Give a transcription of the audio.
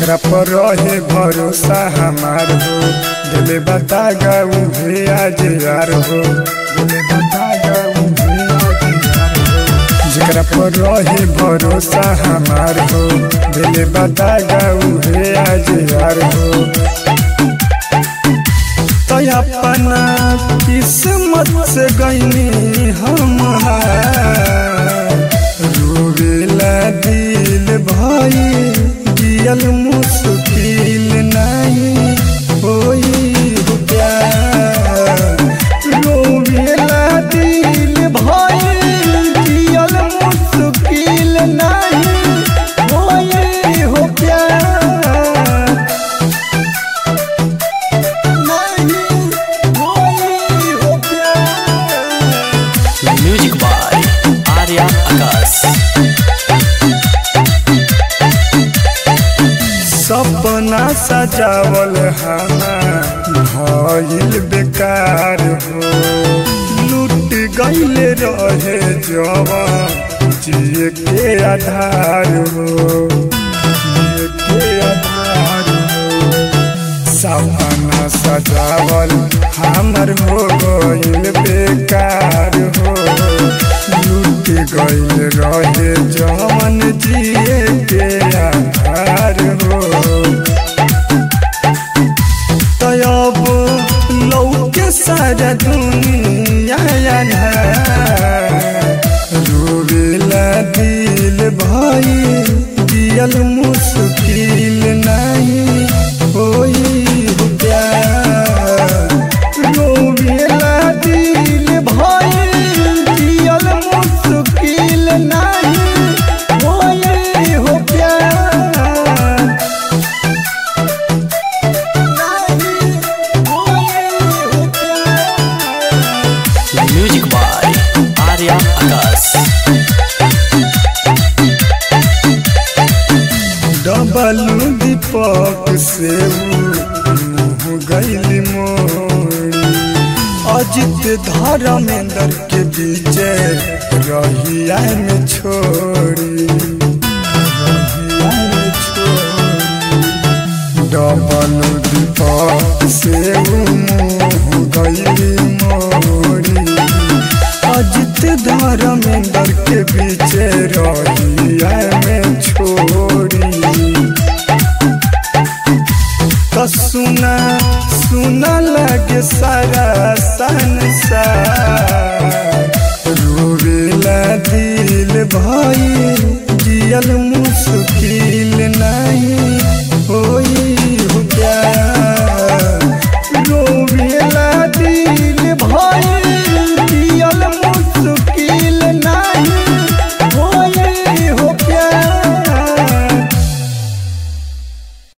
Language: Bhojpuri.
जेकरा पर रहे भरोसा हमार हो दिले बता गाऊ हे आज यार हो दिले बता गाऊ हे आज यार हो जेकरा पर रहे भरोसा हमार हो दिले बता गाऊ हे आज यार हो तो अपना किस्मत से गईनी हमारा रोवेला दिल भाई जियल मुश्किल नहीं होई हो प्यार रोवेला दिल भाई जियल मुश्किल नहीं होई हो प्यार नहीं होई हो प्यार म्यूजिक बाय आर्या आकाश सपना सजावल हमार भइल बेकार हो लूट गईल रहे जवान जिए के आधार हो जिए के आधार हो सपना सजावल हमर हो गईल बेकार हो लूट गईल रहे जवन जिए के आधार हो तब लौके सारा दुनिया रोवेला दिल भाई दियल मुश्किल नहीं होई हो प्यार रोवेला दिल भाई दियल मुश्किल नहीं होई हो प्यार नहीं होई हो प्यार music by Arya Akash double Deepak से मुँह गैली मोड़ी अजित धर्मेंद्र के बीच रहिया में छोड़ी रहिया में छोड़ी डबल दीपक से मुँह गैली मोड़ी अजित धर्मेंद्र के बीच रहिया में छोड़ी तो सुना सुना लगे सारा संसार रोवेला दिल भाई जियल मुश्किल नहीं